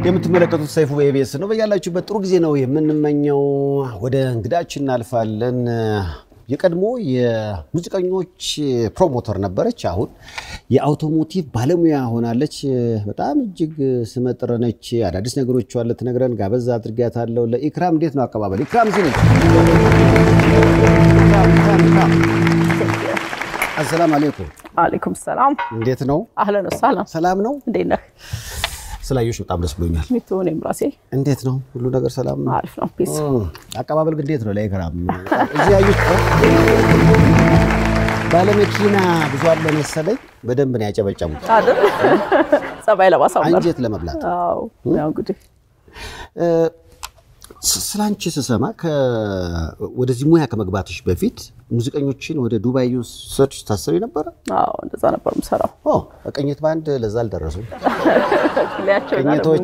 የምትመለከቱት ሰይፉ በኢቢኤስ ነው። በያላችሁበት ጥሩ ጊዜ ነው የምንመኘው። ወደ እንግዳችን እናልፋለን። የቀድሞ የሙዚቀኞች ፕሮሞተር ነበረች። አሁን የአውቶሞቲቭ ባለሙያ ሆናለች። በጣም እጅግ ስመጥር ነች። አዳዲስ ነገሮች አለ ትነግረን ጋበዝ አድርጊያታለሁ። ለኢክራም እንዴት ነው አቀባበል? ኢክራም እዚህ ነች። አሰላም አሌይኩም። አለይኩም ሰላም። እንዴት ነው? አህለን ወሰህለን። ሰላም ነው? እንዴት ነህ? ስላየሽ በጣም ደስ ብሎኛል። ሚቱ እኔም ራሴ እንዴት ነው? ሁሉ ነገር ሰላም ነው? አሪፍ ነው። ፒስ አቀባበል ግን እንዴት ነው? ለኢክራም እዚህ ያዩት ባለመኪና ብዙ አለ መሰለኝ። በደንብ ነው ያጨበጨቡት አይደል? ጸባይ ለማሳመር አንጀት ለመብላት። አዎ። ያው እንግዲህ ስላንቺ ስሰማ ወደዚህ ሙያ ከመግባትሽ በፊት ሙዚቀኞችን ወደ ዱባይ ሰርች ታሰቢ ነበረ? አዎ፣ እንደዛ ነበር የምሰራው። ኦ ቅኝት ባንድ ለዛ አልደረሱም። ሊያቸው ቅኝቶች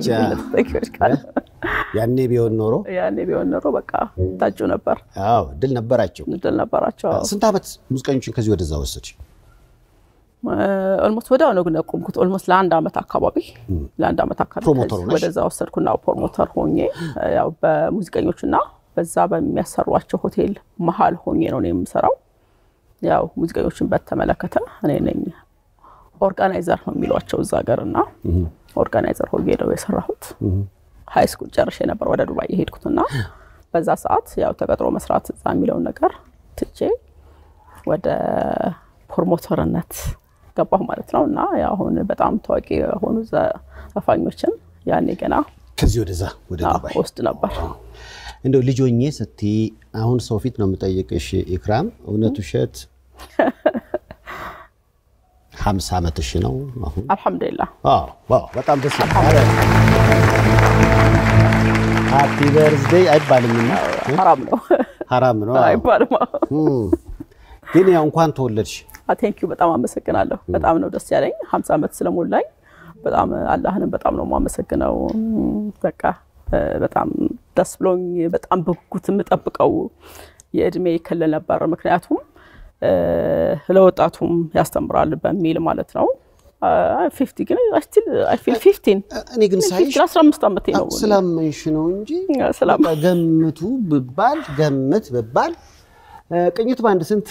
ያኔ ቢሆን ኖሮ ያኔ ቢሆን ኖሮ በቃ ታጩ ነበር፣ አዎ ድል ነበራቸው። ድል ነበራቸው። ስንት ዓመት ሙዚቀኞችን ከዚህ ወደዛ ወሰድሽ? ኦልሞስት ወዲያው ነው ግን ያቆምኩት። ኦልሞስት ለአንድ ዓመት አካባቢ ለአንድ ዓመት አካባቢ ፕሮሞተር ሆነሽ? ወደዛ ወሰድኩና ፕሮሞተር ሆኜ ያው በሙዚቀኞችና በዛ በሚያሰሯቸው ሆቴል መሀል ሆኜ ነው እኔ የምሰራው። ያው ሙዚቀኞችን በተመለከተ እኔ ነኝ ኦርጋናይዘር ነው የሚሏቸው እዛ ሀገር እና ኦርጋናይዘር ሆኜ ነው የሰራሁት። ሀይ ስኩል ጨርሼ ነበር ወደ ዱባይ የሄድኩትና በዛ ሰዓት ያው ተቀጥሮ መስራት እዛ የሚለውን ነገር ትቼ ወደ ፕሮሞተርነት ገባሁ ማለት ነው። እና ያው አሁን በጣም ታዋቂ የሆኑ ዘፋኞችን ያኔ ገና ከዚህ ወደዛ ወደ አዎ፣ ዱባይ ወስድ ነበር። እንደው ልጆኜ ስትይ አሁን ሰው ፊት ነው የምጠይቅሽ ኢክራም፣ እውነት ውሸት? ሀምሳ ዓመትሽ ነው አሁን? አልሐምዱሊላህ አዎ፣ ዋው በጣም ደስ ይላል። ሃፒ በርዝዴይ አይባልምና ሀራም ነው ሀራም ነው። አዎ። አይባልም። እም፣ ግን ያው እንኳን ተወለድሽ ቴንኪዩ በጣም አመሰግናለሁ። በጣም ነው ደስ ያለኝ ሀምሳ ዓመት ስለሞላኝ በጣም አላህንም በጣም ነው የማመሰግነው። በቃ እ፣ በጣም ደስ ብሎኝ በጣም በጉጉት የምጠብቀው የእድሜ ክልል ነበር። ምክንያቱም እ፣ ለወጣቱም ያስተምራል በሚል ማለት ነው። ፊፍቲ ግን ስቲል አይ ፊል ፊፍቲን እኔ ግን ሳይሽ አስራ አምስት ዓመቴ ነው። ስላመንሽ ነው እንጂ ስላም በቃ ገምቱ ብባል ገምት ብባል እ፣ ቅኝት በአንድ ስንት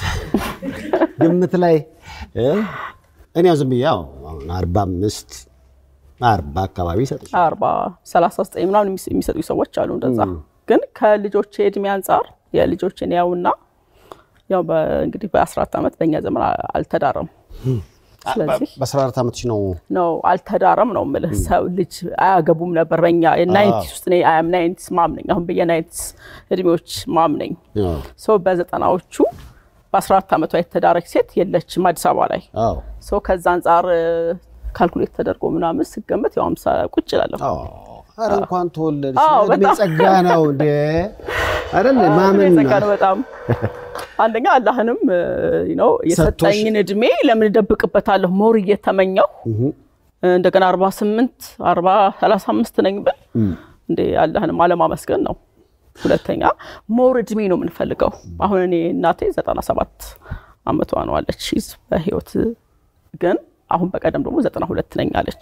ግምት ላይ እ፣ እኔ ያው ዝም ብዬ ያው አሁን አርባ አምስት አርባ አካባቢ ይሰጥሽ አርባ ሰላሳ ዘጠኝ ምናምን የሚስ- የሚሰጡ ሰዎች አሉ። እንደዛ ግን ከልጆች እድሜ አንጻር የልጆችን ያውና ያው በ- እንግዲህ በአስራት ዓመት በእኛ ዘመን አ- አልተዳረም። ስለዚህ በአስራ አራት ዓመትሽ ነው ነው አልተዳረም ነው የምልህ። ሰው ልጅ አያገቡም ነበር በእኛ ናይንቲስ ውስጥ እኔ አም ናይንቲስ ማም ነኝ። አሁን በየናይንቲስ እድሜዎች ማም ነኝ። አዎ ሶ በዘጠናዎቹ በአስራ አራት ዓመቷ የተዳረች ሴት የለችም አዲስ አበባ ላይ። አዎ ሶ ከዛ አንጻር ካልኩሌት ተደርጎ ምናምን ስገመት ያው አምሳ ቁጭ እላለሁ። አዎ ኧረ እንኳን ተወለድሽ አዎ፣ እድሜ በጣም። ጸጋ ነው እንደ አይደል ማመን ጸጋ ነው በጣም አንደኛ አላህንም ነው የሰጠኝን እድሜ ለምን እደብቅበታለሁ? ሞር እየተመኘው እንደገና 48 40 35 ነኝ ብል እንዴ አላህንም አለማመስገን ነው። ሁለተኛ ሞር እድሜ ነው የምንፈልገው። አሁን እኔ እናቴ 97 አመቷ ነው አለች ሺዝ በህይወት ግን አሁን በቀደም ደግሞ 92 ነኝ አለች።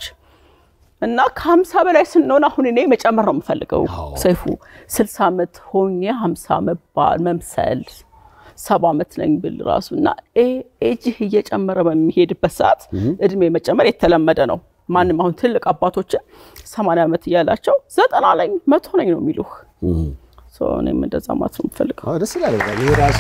እና ከሀምሳ በላይ ስንሆን አሁን እኔ መጨመር ነው የምፈልገው። ሰይፉ ስልሳ ዓመት ሆኜ ሀምሳ መባል መምሰል ሰባ ዓመት ነኝ ብል ራሱ እና ኤጅህ እየጨመረ በሚሄድበት ሰዓት እድሜ መጨመር የተለመደ ነው። ማንም አሁን ትልቅ አባቶችን ሰማንያ ዓመት እያላቸው ዘጠና ነኝ መቶ ነኝ ነው የሚሉህ። ሶ እኔም እንደዛ ማለት ነው የምፈልገው። አዎ ደስ ይላል። በጣም ይሄ ራሱ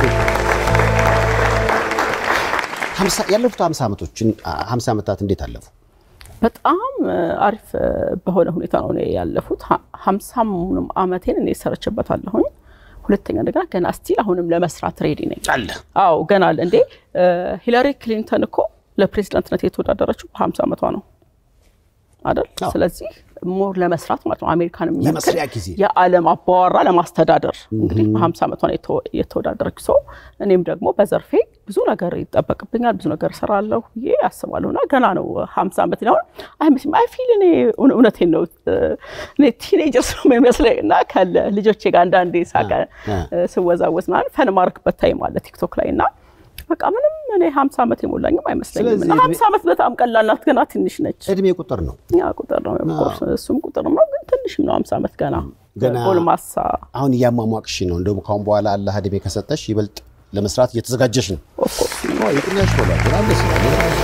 ሀምሳ- ያለፉት ሀምሳ ዓመቶችን ሀምሳ ዓመታት እንዴት አለፉ? በጣም አሪፍ በሆነ ሁኔታ ነው እኔ ያለፉት። ሀ- ሀምሳሙንም አመቴን እኔ ሰርችበታለሁኝ። ሁለተኛ እንደገና ገና ስቲል አሁንም ለመስራት ሬዲ ነኝ። አለ አዎ ገና አለ እንዴ። ሂላሪ ክሊንተን እኮ ለፕሬዚዳንትነት የተወዳደረችው በሀምሳ ዓመቷ ነው አይደል? አዎ። ስለዚህ ሞር ለመስራት ማለት ነው አሜሪካን የሚያክል የመስሪያ ጊዜ የዓለም አባወራ ለማስተዳደር እንግዲህ በሀምሳ ዓመቷ ነው የተወ- የተወዳደረች ሰው እኔም ደግሞ በዘርፌ ብዙ ነገር ይጠበቅብኛል ብዙ ነገር እሰራለሁ ብዬ አስባለሁ እና ገና ነው ሀምሳ ዓመት ነው አይመስልም አይ ፊል እኔ እውነ- እውነቴን ነው እኔ ቲኔጀርስ ነው የሚመስለኝ እና ከለ ልጆቼ ጋር አንዳንዴ ሳቀ አ። ስወዛወዝ ምናምን ፈን ማርክበት ታይም አለ ቲክቶክ ላይ እና በቃ ምንም እኔ ሀምሳ ዓመት የሞላኝም አይመስለኝም። ስለዚህ እና ሀምሳ ዓመት በጣም ቀላል ናት፣ ገና ትንሽ ነች። እድሜ ቁጥር ነው። ያ ቁጥር ነው ኦፍኮርስ፣ እሱም ቁጥር ነው፣ ግን ትንሽም ነው ሀምሳ ዓመት ገና ገና- ጎልማሳ። አሁን እያሟሟቅሽ ነው። እንደውም ካሁን በኋላ አላህ እድሜ ከሰጠሽ ይበልጥ ለመስራት እየተዘጋጀሽ ነው። ኦፍኮርስ ይጥኛ ያሽቆላል። በጣም ደስ ይላል።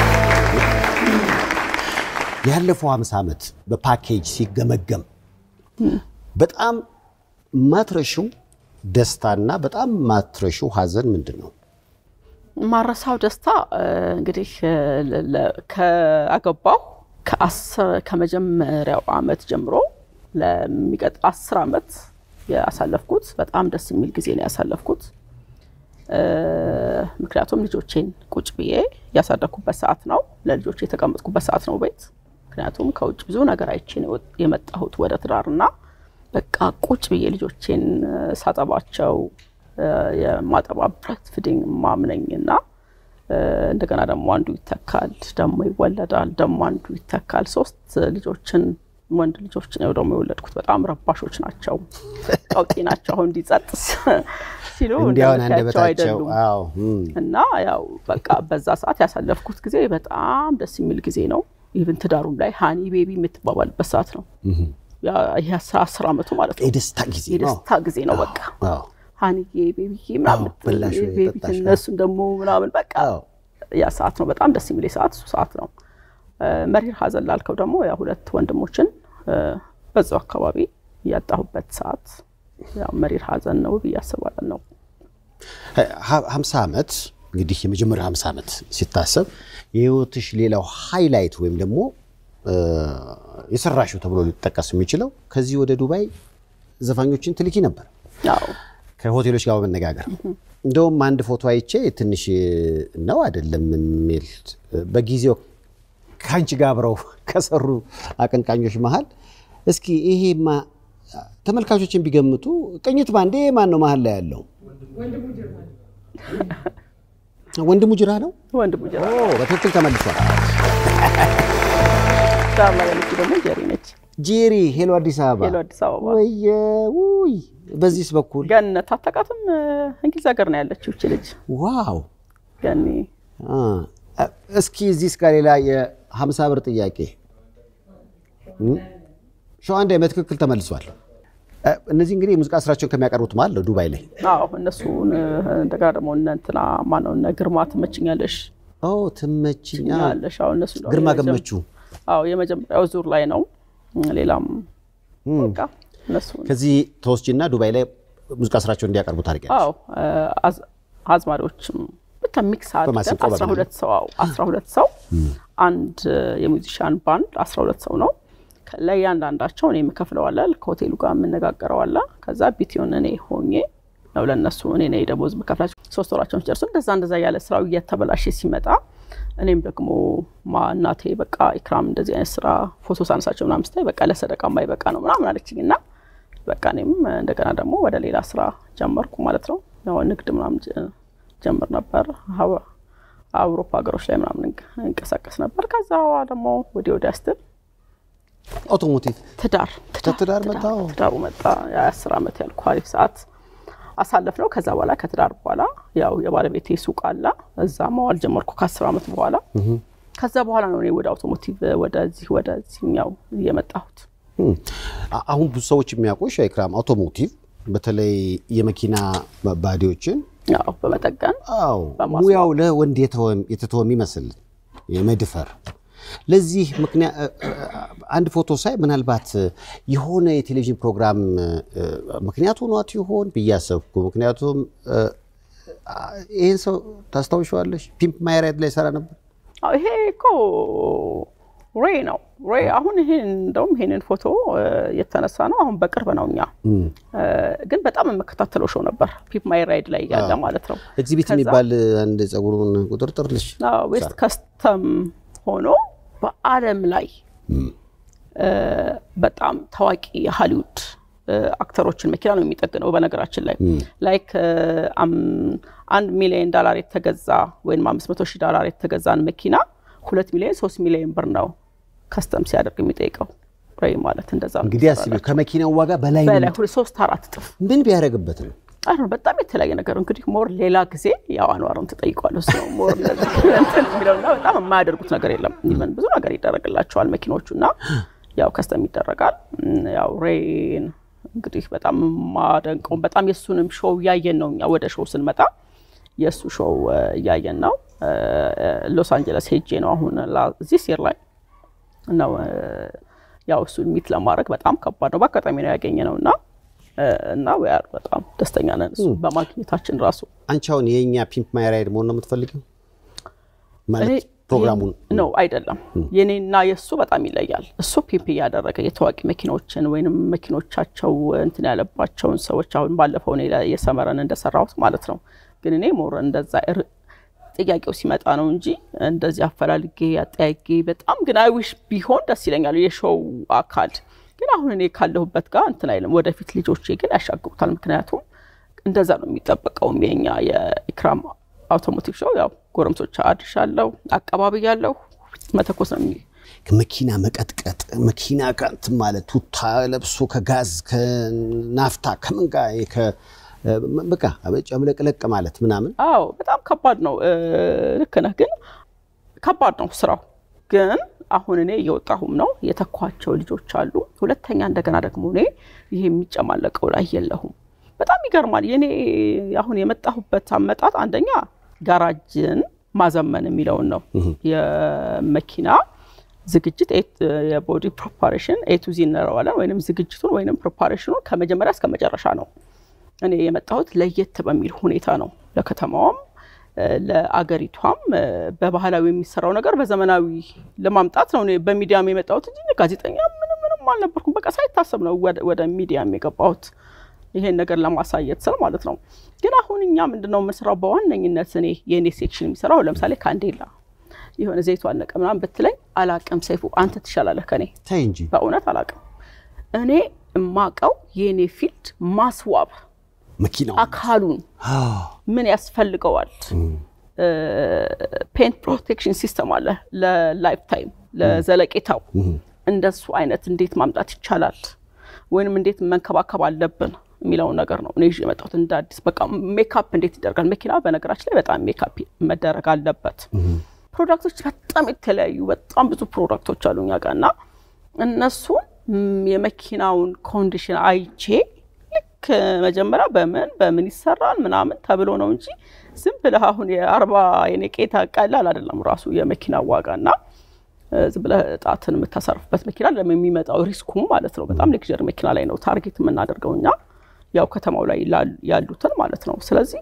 ያለፈው 50 ዓመት በፓኬጅ ሲገመገም በጣም ማትረሺው ደስታና በጣም ማትረሺው ሀዘን ምንድን ነው? ማረሳው ደስታ እ፣ እንግዲህ እ፣ ለ- ለ- ከአገባሁ ከአስር- ከመጀመሪያው አመት ጀምሮ ለሚቀጥ አስር አመት ያሳለፍኩት በጣም ደስ የሚል ጊዜ ነው ያሳለፍኩት። እ፣ ምክንያቱም ልጆቼን ቁጭ ብዬ ያሳደግኩበት ሰዓት ነው። ለልጆቼ የተቀመጥኩበት ሰዓት ነው ቤት። ምክንያቱም ከውጭ ብዙ ነገር አይቼ ነው የመጣሁት ወደ ትዳርና በቃ ቁጭ ብዬ ልጆቼን እ፣ ሳጠባቸው እ፣ የማጠባ ብረት ፊዲንግ ማምነኝ እና እ፣ እንደገና ደግሞ አንዱ ይተካል፣ ደግሞ ይወለዳል፣ ደግሞ አንዱ ይተካል። ሶስት ልጆችን ወንድ ልጆች ነው ደግሞ የወለድኩት። በጣም ረባሾች ናቸው፣ ቀውጢ ናቸው። አሁን እንዲጸጥ ሲሉ እንዲያውን እንደምታያቸው አንደበታቸው አይደሉም። አዎ እም። እና ያው በቃ በዛ ሰዓት ያሳለፍኩት ጊዜ በጣም ደስ የሚል ጊዜ ነው። ኢቭን ትዳሩም ላይ ሃኒ ቤቢ የምትባባልበት ሰዓት ነው። ያ ይሄ አስራ አስር አመቱ ማለት ነው። የደስታ ጊዜ ነው። የደስታ ጊዜ ነው። በቃ አዎ ሃኒዬ ቤቢዬ ምናምን አዎ፣ በላሽ ወይ ቤቢ ጠጣሽ ወይ? እነሱን ደግሞ ምናምን በቃ አዎ። ያ ሰዓት ነው። በጣም ደስ የሚል ሰዓት እሱ ሰዓት ነው። እ፣ መሪር ሀዘን ላልከው ደግሞ ያ ሁለት ወንድሞችን እ፣ በዛው አካባቢ ያጣሁበት ሰዓት ያው መሪር ሀዘን ነው ብዬ አስባለሁ ነው ሀ- ሀምሳ ዓመት እንግዲህ የመጀመሪያው ሀምሳ ዓመት ሲታሰብ የህይወትሽ ሌላው ሃይላይት ወይም ደግሞ እ፣ የሰራሽው ተብሎ ሊጠቀስ የሚችለው ከዚህ ወደ ዱባይ ዘፋኞችን ትልኪ ነበር ያው ከሆቴሎች ጋር በመነጋገር እንደውም አንድ ፎቶ አይቼ ትንሽ ነው አይደለም የሚል በጊዜው ከአንቺ ጋር አብረው ከሰሩ አቀንቃኞች መሀል እስኪ ይሄማ ተመልካቾችን ቢገምቱ ቅኝት ባንዴ ማን ነው መሀል ላይ ያለው? ወንድሙ ጅራ ነው። ወንድሙ ጀራ ኦ፣ በትክክል ተመልሷል። ዳር ላይ ያለችው ደግሞ ጀሪ ነች። ጄሪ ሄሎ አዲስ አበባ ሄሎ አዲስ አበባ ወየ ውይ በዚህስ በኩል ገነት አታውቃትም? እንግሊዝ ሀገር ነው ያለችው እቺ ልጅ ዋው ገኒ። አ፣ እስኪ እዚህ እስከ ሌላ የሀምሳ ብር ጥያቄ እም፣ ሸዋንዳ በትክክል ተመልሷል። እ፣ እነዚህ እንግዲህ የሙዚቃ ስራቸውን ከሚያቀርቡት ማለት ነው ዱባይ ላይ አዎ እነሱን እንደገና ደግሞ እነ እንትና ማነው እነ ግርማ ትመችኛለሽ ኦ ትመችኛ ያለሽ አዎ እነሱ ደግሞ ግርማ የመጀመ- ገመቹ አዎ የመጀመሪያው ዙር ላይ ነው። ሌላም በቃ እነሱ ከዚህ ተወስጂና ዱባይ ላይ ሙዚቃ ስራቸውን እንዲያቀርቡ ታደርጊያለሽ። አዎ አዝ- አዝማሪዎችም ብቻ ሚክስ አድርገን በማሲንቆ አስራ በምናምን። ሁለት ሰው አዎ አስራ ሁለት ሰው አንድ የሙዚሻን ባንድ አስራ ሁለት ሰው ነው። ከ- ለእያንዳንዳቸው እኔ የምከፍለው አለ ከሆቴሉ ጋር የምነጋገረው አለ። ከዛ ቢቲውን እኔ ሆኜ ነው ለእነሱ እኔ ነኝ ደሞዝ የምከፍላቸው። ሶስት ወራቸውን ሲጨርሱ እንደዛ እንደዛ ያለ ስራው እየተበላሸ ሲመጣ እኔም ደግሞ ማ እናቴ በቃ ኢክራም እንደዚህ አይነት ስራ ፎቶ ሳነሳቸው ምናምን ስታይ በቃ ለሰደቃ ማይበቃ ነው ምናምን አለችኝ እና በቃ እኔም እንደገና ደግሞ ወደ ሌላ ስራ ጀመርኩ ማለት ነው። ያው ንግድ ምናምን ጀ- ጀምር ነበር ሀዋ- አውሮፓ ሀገሮች ላይ ምናምን እንቅ- እንቀሳቀስ ነበር። ከዛ ደግሞ ወዲህ ወዲያ ስትል አውቶሞቲቭ ትዳር ከትዳር መጣው። ትዳሩ መጣ። የአስር ዓመት ያልኩ አሪፍ ሰዓት አሳለፍ ነው። ከዛ በኋላ ከትዳር በኋላ ያው የባለቤቴ ሱቅ አለ እዛ መዋል ጀመርኩ ከአስር ዓመት በኋላ። ከዛ በኋላ ነው እኔ ወደ አውቶሞቲቭ ወደዚህ ወደዚህኛው እየመጣሁት። እም፣ አ- አሁን ብዙ ሰዎች የሚያውቁሽ ኢክራም አውቶሞቲቭ በተለይ የመኪና ባዲዎችን ያው በመጠገን አዎ በማስዋብ። ሙያው ለወንድ የተወ- የተተወ የሚመስል የመድፈር ለዚህ ምክንያት አንድ ፎቶ ሳይ ምናልባት የሆነ የቴሌቪዥን ፕሮግራም እ፣ ምክንያቱ ሆኗት ይሆን ብዬ አሰብኩ። ምክንያቱም እ፣ ይህን ሰው ታስታውሸዋለሽ? ፒምፕ ማይ ራይድ ላይ ሰራ ነበር። አዎ ይሄ እኮ ሬ ነው ሬ። አሁን ይሄ እንደውም ይሄንን ፎቶ እ፣ የተነሳ ነው አሁን በቅርብ ነው እኛ እ፣ ግን በጣም የምከታተለው ሾው ነበር ፒፕ ማይ ራይድ ላይ ያለ ማለት ነው። ኤግዚቢት ከዛ- የሚባል አንድ ጸጉሩን ቁጥርጥር ልጅ አዎ፣ ዌስት ከስተም ሆኖ በዓለም ላይ እ፣ በጣም ታዋቂ የሃሊውድ እ፣ አክተሮችን መኪና ነው የሚጠግነው። በነገራችን ላይ ላይክ እ፣ አም- አንድ ሚሊዮን ዶላር የተገዛ ወይም አምስት መቶ ሺህ ዶላር የተገዛን መኪና ሁለት ሚሊዮን ሶስት ሚሊዮን ብር ነው ከስተም ሲያደርግ የሚጠይቀው ሬይ ማለት እንደዛ ነው እንግዲህ አስቢው ከመኪናው ዋጋ በላይ ነው። በላይ ሁለት ሶስት አራት እጥፍ ምን ቢያደርግበት ነው? አይ ነው በጣም የተለያየ ነገር እንግዲህ ሞር ሌላ ጊዜ ያው አኗርን ትጠይቋለሁ እሱ ነው ሞር እንደዚህ እንትን የሚለውና በጣም የማያደርጉት ነገር የለም። ኢቨን ብዙ ነገር ይደረግላቸዋል መኪኖቹ እና ያው ከስተም ይደረጋል። ያው ሬን እንግዲህ በጣም የማደንቀው በጣም የእሱንም ሾው እያየን ነው። እኛ ወደ ሾው ስንመጣ የእሱ ሾው እያየን ነው። ሎስ አንጀለስ ሄጄ ነው አሁን እዚህ ሲር ላይ ነው ያው እሱን ሚት ለማድረግ በጣም ከባድ ነው። በአጋጣሚ ነው ያገኘ ነው እና እና ወያር በጣም ደስተኛ ነን እሱ በማግኘታችን ራሱ። አንቺ አሁን የእኛ ፒምፕ ማይ ራይድ መሆን ነው የምትፈልጊው? ማለት ፕሮግራሙን ነው አይደለም። የኔና የእሱ በጣም ይለያል። እሱ ፒምፕ እያደረገ የታዋቂ መኪኖችን ወይንም መኪኖቻቸው እንትን ያለባቸውን ሰዎች አሁን ባለፈው እኔ የሰመረን እንደሰራሁት ማለት ነው። ግን እኔ ሞር እንደዛ ጥያቄው ሲመጣ ነው እንጂ እንደዚህ አፈላልጌ አጠያጌ በጣም ግን አይዊሽ ቢሆን ደስ ይለኛል የሾው አካል ግን አሁን እኔ ካለሁበት ጋር እንትን አይልም። ወደፊት ልጆቼ ግን ያሻግሩታል። ምክንያቱም እንደዛ ነው የሚጠበቀውም የኛ የኢክራም አውቶሞቲቭ ሾው ያው ጎረምሶች አድርሻለሁ፣ አቀባቢ ያለሁ መተኮስ ነው የሚ መኪና መቀጥቀጥ መኪና ከእንትን ማለት ቱታ ለብሶ ከጋዝ ከናፍታ ከምን ጋር በቃ ጨምለቅለቅ ማለት ምናምን። አዎ በጣም ከባድ ነው። ልክ ነህ። ግን ከባድ ነው ስራው ግን አሁን እኔ እየወጣሁም ነው የተኳቸው ልጆች አሉ። ሁለተኛ እንደገና ደግሞ እኔ ይሄ የሚጨማለቀው ላይ የለሁም። በጣም ይገርማል። የኔ አሁን የመጣሁበት አመጣጥ አንደኛ ጋራጅን ማዘመን የሚለውን ነው። የመኪና ዝግጅት የቦዲ ፕሪፓሬሽን ኤ ቱ ዚ እንለዋለን። ወይም ዝግጅቱን ወይም ፕሪፓሬሽኑን ከመጀመሪያ እስከ መጨረሻ ነው እኔ የመጣሁት ለየት በሚል ሁኔታ ነው ለከተማዋም ለአገሪቷም በባህላዊ የሚሰራው ነገር በዘመናዊ ለማምጣት ነው። በሚዲያም የመጣሁት እንጂ ጋዜጠኛ ምንም ምንም አልነበርኩም። በቃ ሳይታሰብ ነው ወደ ሚዲያም የገባሁት ይሄን ነገር ለማሳየት ስል ማለት ነው። ግን አሁን እኛ ምንድነው የምንሰራው በዋነኝነት እኔ የእኔ ሴክሽን የሚሰራው ለምሳሌ ካንዴላ የሆነ ዘይቱ አለቀ ምናምን ብትለኝ አላቅም። ሰይፉ አንተ ትሻላለህ ከኔ ተይ እንጂ በእውነት አላቅም። እኔ የማቀው የእኔ ፊልድ ማስዋብ መኪናው አካሉን ምን ያስፈልገዋል? ፔንት ፕሮቴክሽን ሲስተም አለ ለላይፍ ታይም ለዘለቄታው። እንደሱ አይነት እንዴት ማምጣት ይቻላል ወይንም እንዴት መንከባከብ አለብን የሚለውን ነገር ነው እኔ ይዤ የመጣሁት እንደ አዲስ። በቃ ሜካፕ እንዴት ይደረጋል? መኪና በነገራችን ላይ በጣም ሜካፕ መደረግ አለበት። ፕሮዳክቶች በጣም የተለያዩ በጣም ብዙ ፕሮዳክቶች አሉ እኛ ጋር እና እነሱን የመኪናውን ኮንዲሽን አይቼ ልክ መጀመሪያ በምን በምን ይሰራል ምናምን ተብሎ ነው እንጂ ዝም ብለህ አሁን የአርባ የኔቄታ ቀላል አይደለም ራሱ የመኪና ዋጋ እና ዝም ብለህ ጣትን የምታሳርፍበት መኪና የሚመጣው ሪስኩም ማለት ነው። በጣም ሌክዠሪ መኪና ላይ ነው ታርጌት የምናደርገው እኛ ያው ከተማው ላይ ያሉትን ማለት ነው። ስለዚህ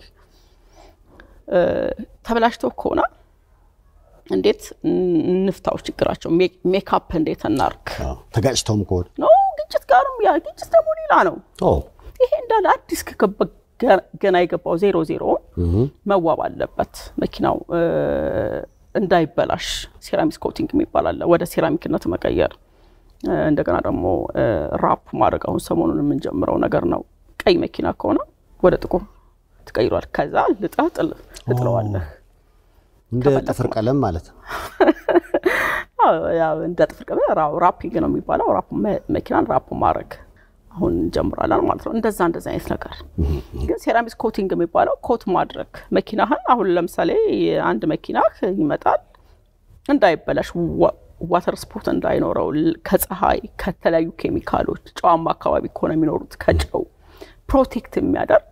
ተበላሽተው ከሆነ እንዴት እንፍታው ችግራቸው፣ ሜካፕ እንዴት እናርግ። ተጋጭተውም ከሆነ ኖ ግጭት ጋርም ያ ግጭት ደግሞ ሌላ ነው። ይሄ እንዳለ አዲስ ገና የገባው ዜሮ ዜሮ መዋብ አለበት መኪናው እንዳይበላሽ ሴራሚክ ኮቲንግ የሚባል አለ። ወደ ሴራሚክነት መቀየር እንደገና ደግሞ ራፕ ማድረግ አሁን ሰሞኑን የምንጀምረው ነገር ነው። ቀይ መኪና ከሆነ ወደ ጥቁር ትቀይሯል። ከዛ ልጠህ ትጥለዋለህ። እንደ ጥፍር ቀለም ማለት ነው። እንደ ጥፍር ቀለም ራፒንግ ነው የሚባለው። መኪናን ራፕ ማድረግ አሁን እንጀምራለን ማለት ነው። እንደዛ እንደዛ አይነት ነገር ግን ሴራሚክ ኮቲንግ የሚባለው ኮት ማድረግ መኪናህን አሁን ለምሳሌ አንድ መኪናህ ይመጣል እንዳይበላሽ ዋተር ስፖርት እንዳይኖረው ከፀሐይ ከተለያዩ ኬሚካሎች ጨዋማ አካባቢ ከሆነ የሚኖሩት ከጨው ፕሮቴክት የሚያደርግ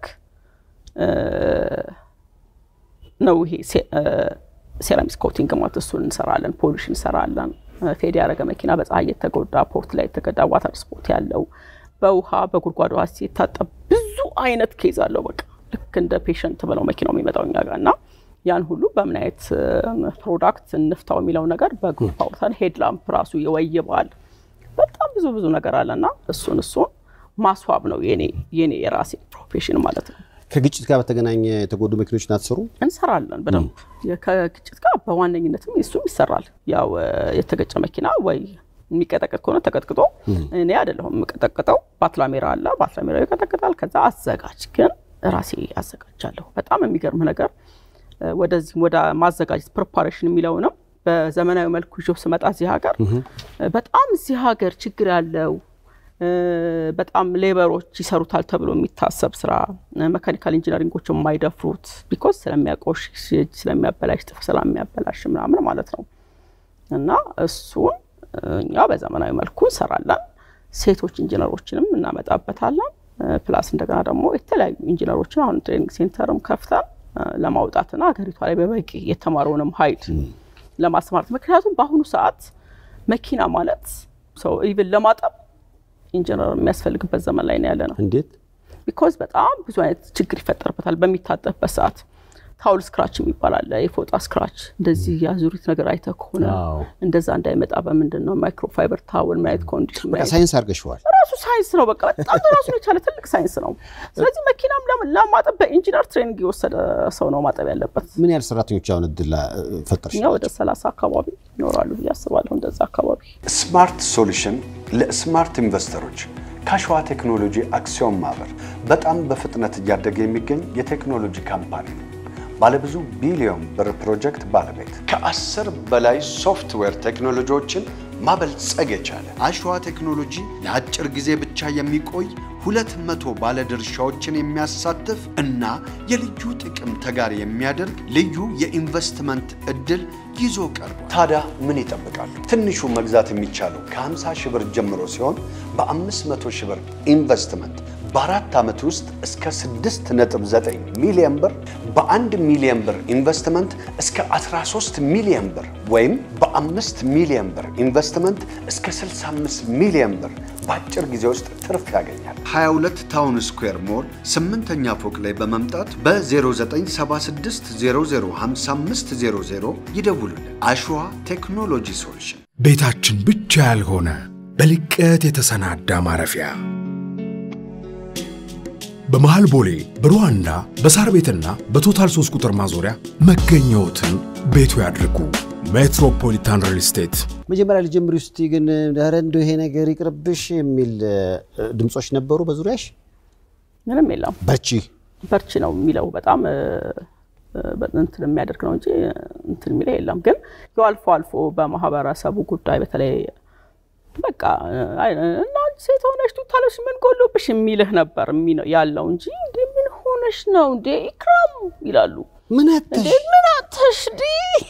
ነው ይሄ ሴራሚክ ኮቲንግ ማለት እሱን እንሰራለን። ፖሊሽ እንሰራለን። ፌድ ያደረገ መኪና በፀሐይ የተጎዳ ፖርት ላይ የተገዳ ዋተር ስፖርት ያለው በውሃ በጉድጓድ ውሃ ሲታጠብ ብዙ አይነት ኬዝ አለው። በቃ ልክ እንደ ፔሸንት ብለው መኪናው የሚመጣው እኛ ጋር እና ያን ሁሉ በምን አይነት ፕሮዳክት እንፍታው የሚለው ነገር በግሩፕ አውጥተን ሄድ ላምፕ ራሱ ይወይባል። በጣም ብዙ ብዙ ነገር አለና እሱን እሱን ማስዋብ ነው የኔ የኔ የራሴ ፕሮፌሽን ማለት ነው። ከግጭት ጋር በተገናኘ የተጎዱ መኪኖችን አትሰሩ? እንሰራለን በደንብ ከግጭት ጋር በዋነኝነትም እሱም ይሰራል። ያው የተገጨ መኪና ወይ የሚቀጠቅጥ ከሆነ ተቀጥቅጦ እኔ አይደለሁም የምቀጠቅጠው፣ ባትላሜራ አለ። ባትላሜራ ይቀጠቅጣል። ከዛ አዘጋጅ ግን ራሴ አዘጋጃለሁ። በጣም የሚገርም ነገር ወደዚህ ወደ ማዘጋጀት ፕሪፓሬሽን የሚለውንም በዘመናዊ መልኩ ይዤው ስመጣ እዚህ ሀገር በጣም እዚህ ሀገር ችግር ያለው በጣም ሌበሮች ይሰሩታል ተብሎ የሚታሰብ ስራ መካኒካል ኢንጂነሪንጎች የማይደፍሩት ቢኮዝ ስለሚያቆሽሽ ስለሚያበላሽ ጥፍ ስለሚያበላሽ ምናምን ማለት ነው። እና እሱን እኛ በዘመናዊ መልኩ እንሰራለን። ሴቶች ኢንጂነሮችንም እናመጣበታለን። ፕላስ እንደገና ደግሞ የተለያዩ ኢንጂነሮችን አሁን ትሬኒንግ ሴንተርም ከፍተን ለማውጣትና ሀገሪቷ ላይ በበቂ የተማረውንም ኃይል ለማስማራት ምክንያቱም በአሁኑ ሰዓት መኪና ማለት ሰው ኢቭን ለማጠብ ኢንጂነር የሚያስፈልግበት ዘመን ላይ ነው ያለ ነው። እንዴት? ቢኮዝ በጣም ብዙ አይነት ችግር ይፈጠርበታል በሚታጠብበት ሰዓት። ታውል ስክራች የሚባል አለ፣ የፎጣ ስክራች። እንደዚህ የአዙሪት ነገር አይተህ ከሆነ እንደዛ እንዳይመጣ በምንድን ነው ማይክሮፋይበር ታውል ምን አይነት ኮንዲሽን በቃ ሳይንስ አድርገሽዋል። ራሱ ሳይንስ ነው። በቃ በጣም ራሱን የቻለ ትልቅ ሳይንስ ነው። ስለዚህ መኪናም ለማጠብ በኢንጂነር ትሬኒንግ የወሰደ ሰው ነው ማጠብ ያለበት። ምን ያህል ሰራተኞች አሁን እድል ፈጠርሽ? እኛ ወደ ሰላሳ አካባቢ ይኖራሉ ብዬ አስባለሁ። እንደዛ አካባቢ ስማርት ሶሉሽን ለስማርት ኢንቨስተሮች ከአሸዋ ቴክኖሎጂ አክሲዮን ማህበር በጣም በፍጥነት እያደገ የሚገኝ የቴክኖሎጂ ካምፓኒ ነው። ባለብዙ ቢሊዮን ብር ፕሮጀክት ባለቤት ከአስር በላይ ሶፍትዌር ቴክኖሎጂዎችን ማበልጸግ የቻለ አሸዋ ቴክኖሎጂ ለአጭር ጊዜ ብቻ የሚቆይ ሁለት መቶ ባለድርሻዎችን የሚያሳትፍ እና የልዩ ጥቅም ተጋሪ የሚያደርግ ልዩ የኢንቨስትመንት እድል ይዞ ቀርቧል። ታዲያ ምን ይጠብቃሉ? ትንሹ መግዛት የሚቻለው ከ50 ሺህ ብር ጀምሮ ሲሆን በ500 ሺህ ብር ኢንቨስትመንት በአራት ዓመት ውስጥ እስከ 6.9 ሚሊዮን ብር በአንድ ሚሊዮን ብር ኢንቨስትመንት እስከ 13 ሚሊዮን ብር ወይም በአምስት ሚሊዮን ብር ኢንቨስትመንት እስከ 65 ሚሊዮን ብር በአጭር ጊዜ ውስጥ ትርፍ ያገኛል። 22 ታውን ስኩዌር ሞል ስምንተኛ ፎቅ ላይ በመምጣት በ0976005500 ይደውሉልን። አሸዋ ቴክኖሎጂ ሶሉሽን ቤታችን ብቻ ያልሆነ በልቀት የተሰናዳ ማረፊያ በመሃል ቦሌ በሩዋንዳ በሳር ቤትና በቶታል 3 ቁጥር ማዞሪያ መገኘዎትን ቤቱ ያድርጉ። ሜትሮፖሊታን ሪል ስቴት መጀመሪያ ልጀምሪ ውስጥ ግን ኧረ እንደው ይሄ ነገር ይቅርብሽ የሚል ድምፆች ነበሩ በዙሪያሽ? ምንም የለም። በርቺ በርቺ ነው የሚለው በጣም እንትን የሚያደርግ ነው እንጂ እንትን የሚለው የለም። ግን ያው አልፎ አልፎ በማህበረሰቡ ጉዳይ በተለይ በቃ እና ሴት ሆነሽ ቱታለሽ ምን ጎሎብሽ የሚልህ ነበር ያለው እንጂ እንዴ ምን ሆነሽ ነው እንዴ ኢክራም ይላሉ። ምን እንዴ ምን አተሽ ዲ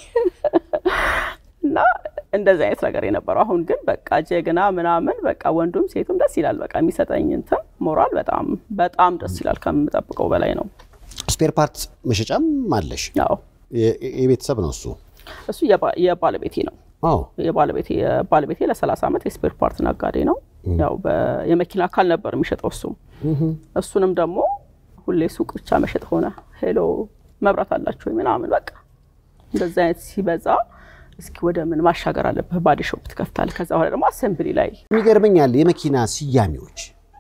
እና እንደዚህ አይነት ነገር የነበረው። አሁን ግን በቃ ጀግና ምናምን በቃ ወንዱም ሴቱም ደስ ይላል። በቃ የሚሰጠኝ እንትን ሞራል በጣም በጣም ደስ ይላል። ከምጠብቀው በላይ ነው። ስፔር ፓርት መሸጫም አለሽ? ያው የቤተሰብ ነው እሱ እሱ የባለቤቴ ነው። አዎ የባለቤቴ የባለቤቴ ለ30 ዓመት የስፔር ፓርት ነጋዴ ነው። ያው የመኪና አካል ነበር የሚሸጠው እሱም እሱንም ደግሞ ሁሌ ሱቅ ብቻ መሸጥ ሆነ። ሄሎ መብራት አላችሁ ወይ ምናምን በቃ እንደዚህ አይነት ሲበዛ እስኪ ወደ ምን ማሻገር አለብህ፣ ባዲ ሾፕ ትከፍታለህ። ከዛ በኋላ ደግሞ አሰምብሊ ላይ የሚገርመኛል የመኪና ስያሜዎች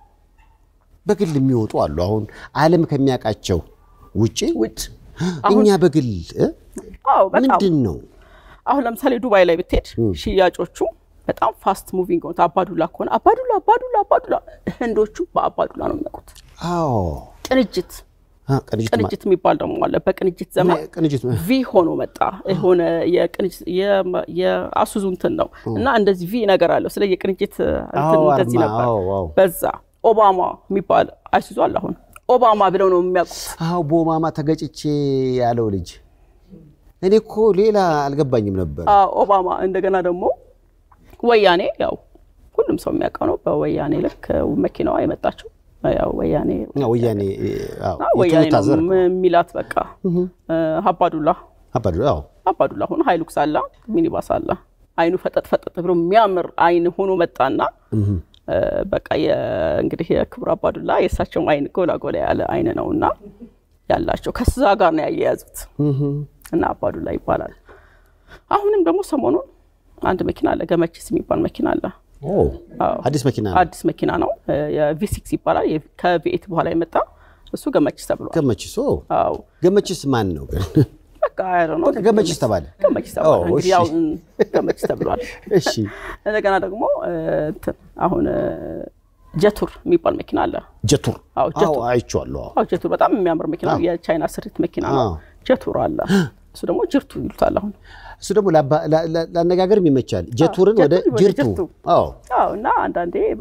በግል የሚወጡ አሉ። አሁን ዓለም ከሚያውቃቸው ውጪ ውጭ እኛ በግል እ? አዎ በጣም ምንድን ነው አሁን ለምሳሌ ዱባይ ላይ ብትሄድ ሽያጮቹ በጣም ፋስት ሙቪንግ ሆኑት። አባዱላ ከሆነ አባዱላ አባዱላ አባዱላ፣ ህንዶቹ በአባዱላ ነው የሚያውቁት። አዎ ቅንጅት አ፣ ቅንጅት ማ- ቅንጅት የሚባል ደግሞ አለ። በቅንጅት ዘመን ቅንጅት ቪ ሆኖ መጣ። የሆነ የቅንጅት የ- የአሱዙ እንትን ነው እና እንደዚህ ቪ ነገር አለው። ስለ የቅንጅት እንትን አዎ፣ እንደዚህ አርማ፣ ነበር። አዎ፣ አዎ። በዛ ኦባማ የሚባል አይሱዙ አለ። አሁን ኦባማ ብለው ነው የሚያውቁት። አዎ በኦባማ ተገጭቼ ያለው ልጅ እኔ እኮ ሌላ አልገባኝም ነበር። አዎ፣ ኦባማ እንደገና ደግሞ ወያኔ ያው ሁሉም ሰው የሚያውቀው ነው። በወያኔ ልክ መኪናዋ የመጣችው ያው ወያኔ አዎ፣ ወያኔ አዎ፣ እና ወያኔ የቶዮታ ነው ዘር ነው። የሚላት በቃ አባዱላ አባዱ አዎ አባዱላ ሆኖ ሀይሉክስ አለ ሚኒባስ አለ። አይኑ ፈጠጥ ፈጠጥ ብሎ የሚያምር አይን ሆኖ መጣና እ፣ በቃ የ- እንግዲህ የክቡር አባዱላ የእሳቸውም አይን ጎላ ጎላ ያለ አይን ነው እና ያላቸው ከዛ ጋር ነው ያያያዙት እና አባዱላ ይባላል። አሁንም ደግሞ ሰሞኑን አንድ መኪና አለ ገመችስ የሚባል መኪና አለ። ኦ፣ አዎ። አዲስ መኪና ነው። አዲስ መኪና ነው የቪሲክስ ይባላል። የ- ከቪኤት በኋላ የመጣ እሱ ገመችስ ተብሏል። ገመችስ ኦ፣ አዎ ገመችስ ማን ነው ግን? በቃ አይ ነው በቃ ገመችስ ተባለ። ገመችስ ተብሏል። ኦ፣ እንግዲህ እሺ። ያው እም፣ ገመችስ ተብሏል። እሺ እንደገና ደግሞ እ፣ እንትን አሁን እ፣ ጀቱር የሚባል መኪና አለ። ጀቱር አዎ፣ ጀቱር። አዎ አይቼዋለሁ። አዎ አዎ ጀቱር በጣም የሚያምር መኪና ነው። የቻይና ስሪት መኪና ነው። አዎ። ጀቱር አለ። እሱ ደግሞ ጅርቱ ይሉታል አሁን እሱ ደግሞ ለአባ- ላ- ላ- ለአነጋገርም ይመቻል። ጀቱርን ወደ ጀቱር ወደ ጅርቱ ጅርቱ። አዎ አዎ እና አንዳንዴ በቃ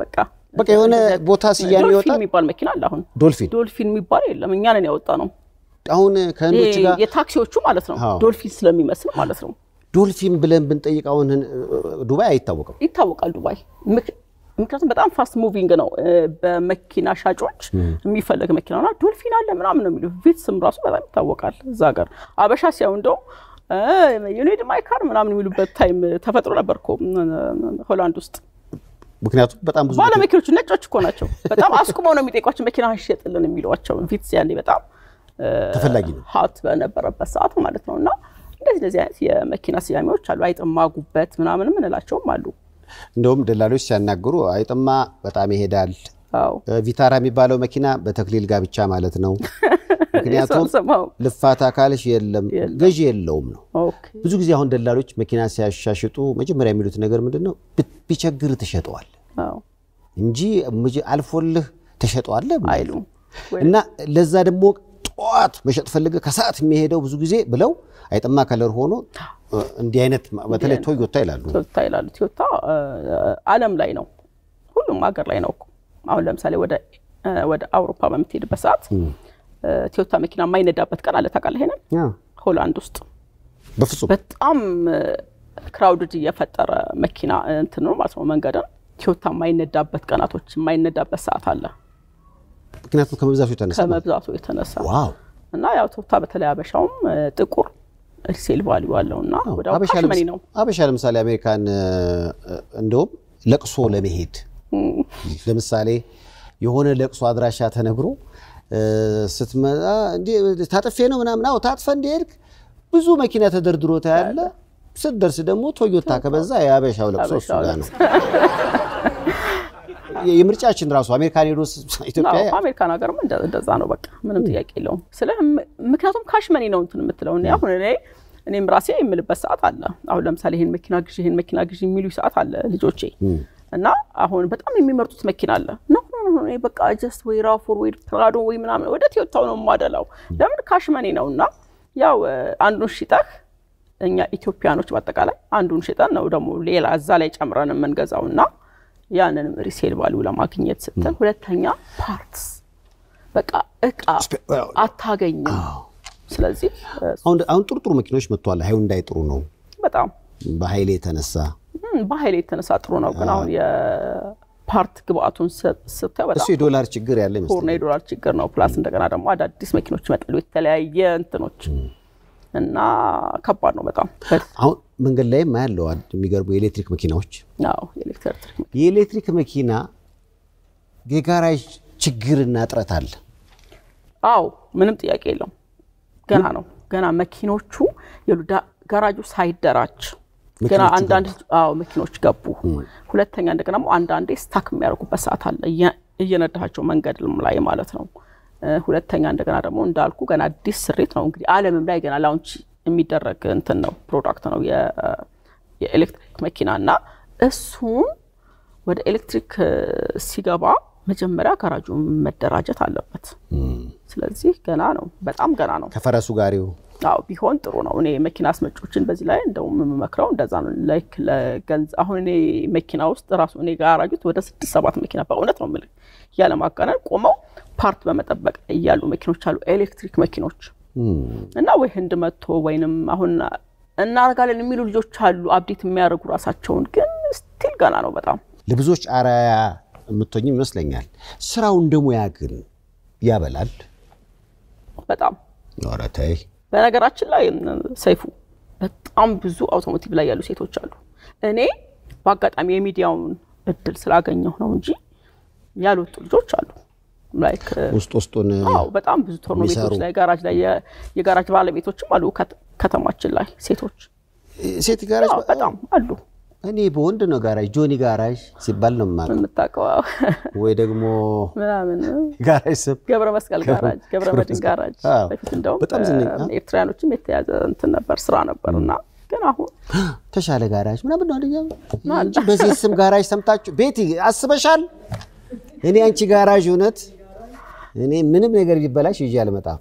በቃ የሆነ ቦታ ስያሜ ዶልፊን ይወጣል። የሚባል መኪና አለ። አሁን ዶልፊን ዶልፊን የሚባል የለም፣ እኛ ነን ያወጣ ነው። አሁን ከህንዶች ይሄ ጋር የታክሲዎቹ ማለት ነው። አዎ። ዶልፊን ስለሚመስል ማለት ነው። ዶልፊን ብለን ብንጠይቅ አሁን ዱባይ አይታወቅም። ይታወቃል ዱባይ። ምክ- ምክንያቱም በጣም ፋስት ሙቪንግ ነው። እ፣ በመኪና ሻጮች የሚፈለግ መኪና ና ዶልፊን አለ ምናምን ነው የሚሉ ቪትስም ራሱ በጣም ይታወቃል እዛ ሀገር። አበሻ ሲያዩ እንደው ዩኒድ ማይ ካር ምናምን የሚሉበት ታይም ተፈጥሮ ነበር እኮ እ፣ ሆላንድ ውስጥ። ምክንያቱም በጣም ብዙ ባለ መኪኖቹ ነጮች እኮ ናቸው። በጣም አስቁመው ነው የሚጠይቋቸው መኪና ሸጥልን የሚሏቸው። ቪትስ ያኔ በጣም ተፈላጊ ነው። ሀት በነበረበት ሰዓት ማለት ነው። እና እንደዚህ እንደዚህ አይነት የመኪና ስያሜዎች አሉ። አይጥማ ጉበት ምናምንም እንላቸውም አሉ። እንደውም ደላሎች ሲያናግሩ አይጥማ በጣም ይሄዳል። አዎ ቪታራ የሚባለው መኪና በተክሊል ጋብቻ ማለት ነው። ምክንያቱም ሰማው ልፋታ ካልሽ የለም ገዢ የለውም ነው። ኦኬ ብዙ ጊዜ አሁን ደላሎች መኪና ሲያሻሽጡ መጀመሪያ የሚሉት ነገር ምንድን ነው? ብ- ቢቸግር ትሸጠዋል አዎ እንጂ ምጅ- አልፎልህ ትሸጠዋለህ አይሉም እና ለዛ ደግሞ ጠዋት መሸጥ ፈልገ ከሰዓት የሚሄደው ብዙ ጊዜ ብለው አይጥማ ከለር ሆኖ እ፣ እንዲህ አይነት በተለይ ቶዮታ ይላሉ። ቶዮታ ይላሉ። ቶዮታ እ፣ ዓለም ላይ ነው፣ ሁሉም ሀገር ላይ ነው እኮ። አሁን ለምሳሌ ወደ እ፣ ወደ አውሮፓ በምትሄድበት ሰዓት እ፣ ቶዮታ መኪና የማይነዳበት ቀን አለ ታውቃለህ? ይሄንን ያ፣ ሆላንድ ውስጥ በፍጹም በጣም ክራውድድ እየፈጠረ መኪና እንትን ነው ማለት ነው መንገድን ቶዮታ የማይነዳበት ቀናቶች የማይነዳበት ሰዓት አለ ምክንያቱም ከመብዛቱ የተነሳ ነው። ከመብዛቱ የተነሳ ዋው እና ያው ቶዮታ በተለይ አበሻውም እ፣ ጥቁር ሪሴል ቫሊዩ አለው እና ወደ አበሻ ካሽ መኒ ለምስ- ነው አበሻ ለምሳሌ አሜሪካን እ፣ እንደውም ለቅሶ ለመሄድ ለምሳሌ የሆነ ለቅሶ አድራሻ ተነግሮ እ፣ ስትመጣ እንዲህ ታጥፌ ነው ምናምን አዎ ታጥፈ እንደሄድክ ብዙ መኪና ተደርድሮ ታያለ። ስትደርስ ደግሞ ቶዮታ ከበዛ የአበሻው ለቅሶ እሱ ጋር ነው። የምርጫችን ራሱ አሜሪካን ሄዶ ስ- ኢትዮጵያ አዎ፣ አሜሪካን ሀገርም እንደ- እንደዛ ነው። በቃ ምንም ጥያቄ የለውም። ስለ ምክንያቱም ካሽ መኒ ነው እንትን የምትለው እኔ አሁን እኔ እኔም ራሴ የምልበት ሰዓት አለ። አሁን ለምሳሌ ይሄን መኪና ግዢ ይሄን መኪና ግዢ የሚሉ ሰዓት አለ ልጆቼ እና አሁን በጣም የሚመርጡት መኪና አለ ኖ ኖ ኖ እኔ በቃ ጀስት ወይ ራፎር ወይ ፕራዶ ወይ ምናምን ወደ ቶዮታው ነው የማደላው። ለምን ካሽ መኒ ነው እና ያው እ፣ አንዱን ሽጠህ እኛ ኢትዮጵያኖች በአጠቃላይ አንዱን ሽጠን ነው ደግሞ ሌላ እዛ ላይ ጨምረን የምንገዛው እና ያንንም ሪሴል ቫሊዩ ለማግኘት ስትል፣ ሁለተኛ ፓርትስ በቃ እቃ አታገኝም። ስለዚህ እ፣ አሁን አሁን ጥሩ ጥሩ መኪኖች መጥተዋል። ሃይውንዳይ ጥሩ ነው በጣም በኃይሌ የተነሳ እም፣ በኃይል የተነሳ ጥሩ ነው። ግን አሁን የፓርት ግብአቱን ስ- ስታየው እሱ በጣም የዶላር ችግር ያለ ፖርና ይመስለኛል። የዶላር ችግር ነው። ፕላስ እንደገና ደግሞ አዳዲስ መኪኖች ይመጣሉ የተለያየ እንትኖች እና ከባድ ነው በጣም አሁን መንገድ ላይም ያለው የሚገርሙ የኤሌክትሪክ መኪናዎች አዎ የኤሌክትሪክ መኪና የኤሌክትሪክ መኪና የጋራዥ ችግርና እጥረት አለ። አዎ ምንም ጥያቄ የለውም። ገና ነው ገና መኪኖቹ የሉ ዳ- ጋራጁ ሳይደራጅ ገና መኪኖቹ አንዳንድ አዎ መኪኖች ገቡ። ሁለተኛ እንደገና ደግሞ አንዳንዴ ስታክ የሚያደርጉበት ሰዓት አለ እየ- እየነዳቸው መንገድ ላይ ማለት ነው። እ፣ ሁለተኛ እንደገና ደግሞ እንዳልኩ ገና አዲስ ስሪት ነው እንግዲህ ዓለምም ላይ ገና ላውንች የሚደረግ እንትን ነው ፕሮዳክት ነው የ- የኤሌክትሪክ መኪና እና እሱን ወደ ኤሌክትሪክ እ፣ ሲገባ መጀመሪያ ጋራጁ መደራጀት አለበት። ስለዚህ ገና ነው፣ በጣም ገና ነው። ከፈረሱ ጋሪው አዎ ቢሆን ጥሩ ነው። እኔ መኪና አስመጮችን በዚህ ላይ እንደውም የምመክረው እንደዛ ነው። ላይክ ለገንዘብ አሁን እኔ መኪና ውስጥ ራሱ እኔ ጋራጁት ወደ ስድስት ሰባት መኪና በእውነት ነው የምልህ ያለ ማጋነን ቆመው ፓርት በመጠበቅ ላይ ያሉ መኪኖች አሉ፣ ኤሌክትሪክ መኪኖች እና ወይ ህንድ መጥቶ ወይንም አሁን እናደርጋለን የሚሉ ልጆች አሉ፣ አብዴት የሚያደርጉ ራሳቸውን። ግን ስቲል ገና ነው በጣም ለብዙዎች አርአያ የምትሆኝም ይመስለኛል። ስራው እንደ ሙያ ግን ያበላል። በጣም ኧረ ተይ በነገራችን ላይ ሰይፉ በጣም ብዙ አውቶሞቲቭ ላይ ያሉ ሴቶች አሉ። እኔ በአጋጣሚ የሚዲያውን እድል ስላገኘሁ ነው እንጂ ያልወጡ ልጆች አሉ። ላይክ ውስጥ ውስጡን አዎ በጣም ብዙ ቶርኖ የሚሰሩ። ቤቶች ላይ ጋራጅ ላይ የ- የጋራጅ ባለቤቶችም አሉ ከት- ከተማችን ላይ ሴቶች ሴት ጋራጅ አዎ፣ በጣም አሉ። እኔ በወንድ ነው ጋራጅ ጆኒ ጋራጅ ሲባል ነው የማውቀው። የምታውቀው አዎ። ወይ ደግሞ ምናምን ጋራጅ ስም ገብረ መስቀል ጋራጅ፣ ገብረ ገብረ መድን መስቀል። ጋራጅ አዎ። በፊት እንደውም በጣም ዝነኛ። ኤርትራያኖችም የተያዘ እንትን ነበር ስራ ነበር እና ግን አሁን ተሻለ ጋራጅ ምናምን ነው አለኛ እንጂ በዚህ ስም ጋራጅ ሰምታችሁ ቤቲ አስበሻል? እኔ አንቺ ጋራጅ እውነት እኔ ምንም ነገር ቢበላሽ ይዤ አልመጣም።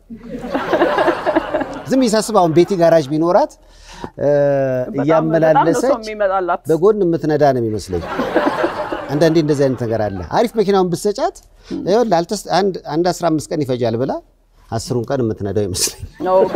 ዝም ይሳስብ አሁን ቤቲ ጋራጅ ቢኖራት እ፣ በጣም በጣም ነው እያመላለሰች ሰው የሚመጣላት በጎን የምትነዳ ነው የሚመስለኝ። አንዳንዴ እንደዚህ አይነት ነገር አለ። አሪፍ መኪናውን ብትሰጫት ይኸውልህ አልተስ- አንድ አንድ 15 ቀን ይፈጃል ብላ አስሩን ቀን የምትነዳው ይመስለኝ ኦኬ።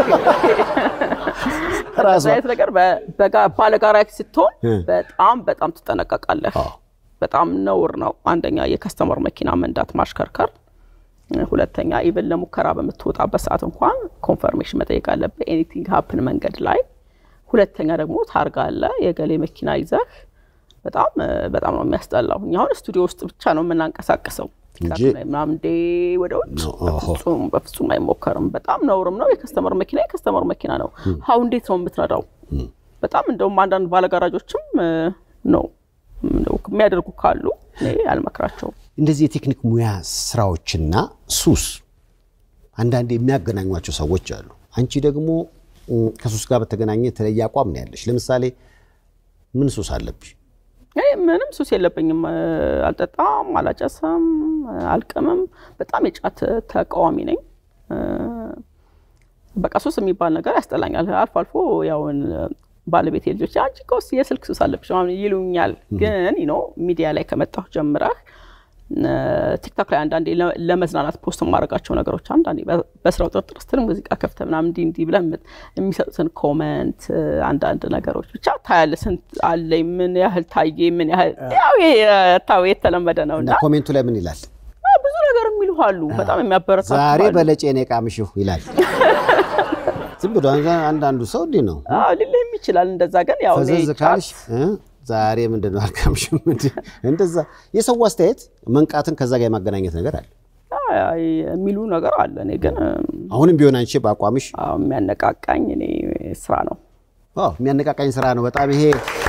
እንደዚህ አይነት ነገር በ- በጋ- ባለጋራ ስትሆን በጣም በጣም ትጠነቀቃለህ። በጣም ነውር ነው። አንደኛ የከስተመር መኪና መንዳት ማሽከርከር፣ ሁለተኛ ኢቨን ለሙከራ በምትወጣበት ሰዓት እንኳን ኮንፈርሜሽን መጠየቅ አለብህ ኤኒቲንግ ሀፕን መንገድ ላይ። ሁለተኛ ደግሞ ታርጋ አለ የገሌ መኪና ይዘህ በጣም በጣም ነው የሚያስጠላው። እኛ አሁን ስቱዲዮ ውስጥ ብቻ ነው የምናንቀሳቀሰው እንጂ- ላይ ምናምን እንዴ ወደ ውጭ ነው። ኦሆ። በፍጹም በፍጹም አይሞከርም። በጣም ነውርም ነው። የከስተመር መኪና የከስተመር መኪና ነው። ሀው እንዴት ነው የምትነዳው? በጣም እንደውም አንዳንድ ባለጋራጆችም እ፣ ነው እንደው የሚያደርጉ ካሉ እኔ አልመክራቸውም። እንደዚህ የቴክኒክ ሙያ ስራዎችና ሱስ አንዳንዴ የሚያገናኟቸው ሰዎች አሉ። አንቺ ደግሞ እ፣ ከሱስ ጋር በተገናኘ የተለየ አቋም ነው ያለሽ። ለምሳሌ ምን ሱስ አለብሽ? እኔ ምንም ሱስ የለብኝም። እ፣ አልጠጣም፣ አላጨስም፣ እ፣ አልቅምም። በጣም የጫት ተቃዋሚ ነኝ። እ፣ በቃ ሱስ የሚባል ነገር ያስጠላኛል። አልፎ አልፎ ያውን ባለቤት ልጆች አንቺ እኮ የስልክ ሱስ አለብሽ ምናምን ይሉኛል። ግን ኖ ሚዲያ ላይ ከመጣሁ ጀምረህ እ፣ ቲክቶክ ላይ አንዳንዴ ለ- ለመዝናናት ፖስት የማደርጋቸው ነገሮች አንዳንዴ በ- በስራው ጥርጥር ስትል ሙዚቃ ከፍተህ ምናምን እንዲህ እንዲህ ብለህ የምት- የሚሰጡትን ኮመንት እ፣ አንዳንድ ነገሮች ብቻ ታያለህ። ስንት አለኝ፣ ምን ያህል ታየ፣ ምን ያህል ያው ይሄ ታው የተለመደ ነው እና እና ኮሜንቱ ላይ ምን ይላል? ብዙ ነገር የሚሉ አሉ። በጣም የሚያበረታቱ ዛሬ አሉ። በለጬ ነው የቃምሽው ይላል። ዝም ብሎ አንዳንዱ ሰው እንዲህ ነው። አዎ ሊልህም ይችላል እንደዛ። ግን ያው እኔ ፈዘዝ ጫት- ካልሽ እ፣ ዛሬ ምንድን ነው አልቃምሽም? እንዲህ እንደዛ የሰው አስተያየት መንቃትን ከዛ ጋር የማገናኘት ነገር አለ። አይ የሚሉ ነገር አለ። እኔ ግን አሁንም ቢሆን አንቺ በአቋምሽ አዎ የሚያነቃቃኝ እኔ ስራ ነው። አዎ የሚያነቃቃኝ ስራ ነው። በጣም ይሄ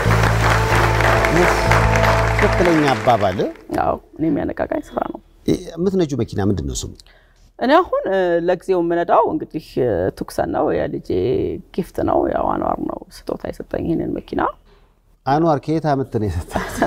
ትክክለኛ አባባል። ያው እኔ የሚያነቃቃኝ ስራ ነው። የምትነጁ መኪና ምንድን ነው ስሙ? እኔ አሁን እ፣ ለጊዜው የምነዳው እንግዲህ እ፣ ቱክሰን ነው። የልጄ ጊፍት ነው። ያው አኗር ነው ስጦታ የሰጠኝ ይህንን መኪና። አንዋር ከየት አመት ነው የሰጠህ?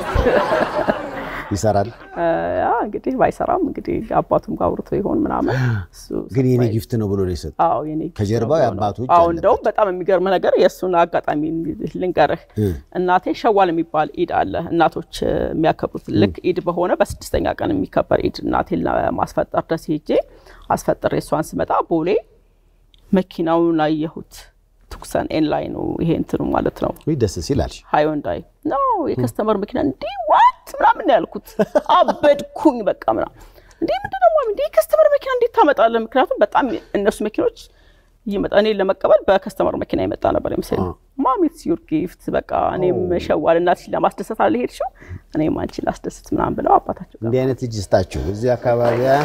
ይሰራል እ፣ ያ እንግዲህ ባይሰራም እንግዲህ አባቱም ጋር አውርቶ ይሆን ምናምን እሱ ግን የኔ surprise- ጊፍት ነው ብሎ ነው የሰጠህ? አዎ የኔ ጊፍት ከጀርባው ነው የአባቱ እጅ አዎ አለበት። እንደውም በጣም የሚገርም ነገር የእሱን አጋጣሚ ልንገርህ። እናቴ ሸዋል የሚባል ኢድ አለ እናቶች እ፣ የሚያከብሩት ልክ ኢድ በሆነ በስድስተኛ ቀን የሚከበር ኢድ እናቴን ለማስፈጠር ደስ ሄጄ አስፈጥሬ እሷን ስመጣ ቦሌ መኪናውን አየሁት። ቱክሰን ኤን ላይ ነው ይሄ እንትኑ ማለት ነው ውይ ደስ ሲል አልሽ። ሃይወንዳይ ነው የከስተመር መኪና እንዲህ ዋት ምናምን ነው ያልኩት። አበድኩኝ በቃ ምናምን እንዲህ ምንድን ነው ማሚ እንዲህ የከስተመር መኪና እንዴት ታመጣለህ? ምክንያቱም በጣም እነሱ መኪኖች ይመጣ እኔን ለመቀበል በከስተመር መኪና የመጣ ነበር የመሰለኝ። ማሚ ኢትስ ዩር ጊፍት በቃ እኔም ሸዋል እናትሽ ለማስደሰት አለ ሄድሽው እኔም አንቺ ላስደስት ምናምን ብለው አባታቸው ጋር እንዲህ አይነት ልጅ ስጣችሁ እዚህ አካባቢ አ?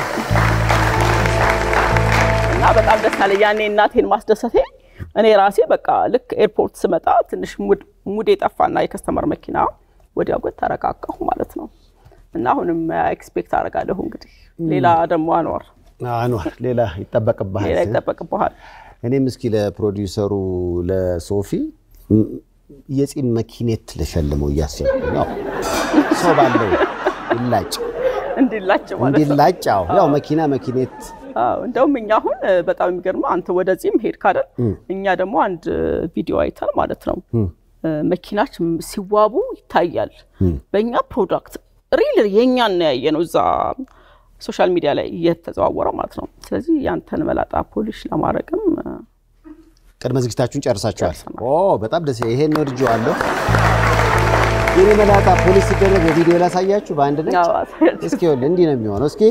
እና በጣም ደስ አለ ያኔ እናቴን ማስደሰቴ። እኔ ራሴ በቃ ልክ ኤርፖርት ስመጣ ትንሽ ሙድ- ሙድ የጠፋና የከስተመር መኪና ወዲያው ግን ተረጋጋሁ ማለት ነው። እና አሁንም ኤክስፔክት አደርጋለሁ እንግዲህ ሌላ ደግሞ አኗር አንዋር ሌላ ይጠበቅብሃል። ሌላ ይጠበቅብሃል። እኔም እስኪ ለፕሮዲውሰሩ ለሶፊ ም- የጺም መኪኔት ልሸልመው እያሰብኩ ነው። ሰው ባለው ይላጭ እንዲላቸው ማለት ነው። እንዲላጭ። አዎ ያው መኪና መኪኔት አዎ፣ እንደውም እኛ አሁን እ፣ በጣም የሚገርመው አንተ ወደዚህም ሄድክ አይደል? እኛ ደግሞ አንድ እ፣ ቪዲዮ አይተን ማለት ነው እ፣ መኪናች ም- ሲዋቡ ይታያል። በእኛ ፕሮዳክት ሪል የእኛን ነው ያየ ነው እዛ ሶሻል ሚዲያ ላይ እየተዘዋወረ ማለት ነው። ስለዚህ ያንተን መላጣ ፖሊሽ ለማድረግም እ፣ ቅድመ ዝግጅታችሁን ጨርሳችኋል? ጨርሰናል። ኦ በጣም ደስ ይሄን ወድጄ አለሁ። የኔ መላጣ ፖሊስ ሲደረግ በቪዲዮ ላሳያችሁ በአንድ ነች። ያው እስኪ ይኸውልህ እንዲህ ነው የሚሆነው። እስኪ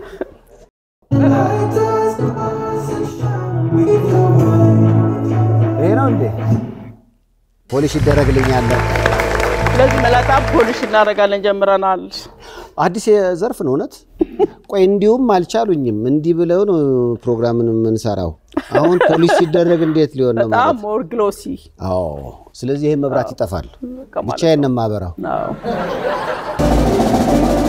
ይሄ ነው እንዴ ፖሊሽ ይደረግልኛል። ስለዚህ መላጣ ፖሊሽ እናደርጋለን ጀምረናል። አዲስ ዘርፍ ነው እውነት። ቆይ እንዲሁም አልቻሉኝም። እንዲህ ብለው ነው ፕሮግራምን የምንሰራው። አሁን ፖሊሽ ሲደረግ እንዴት ሊሆን ነው በጣም ማለት? ሞር ግሎሲ አዎ። ስለዚህ ይሄ መብራት ይጠፋል። በቃ ማለት ብቻዬን ነው የማበራው። ነው።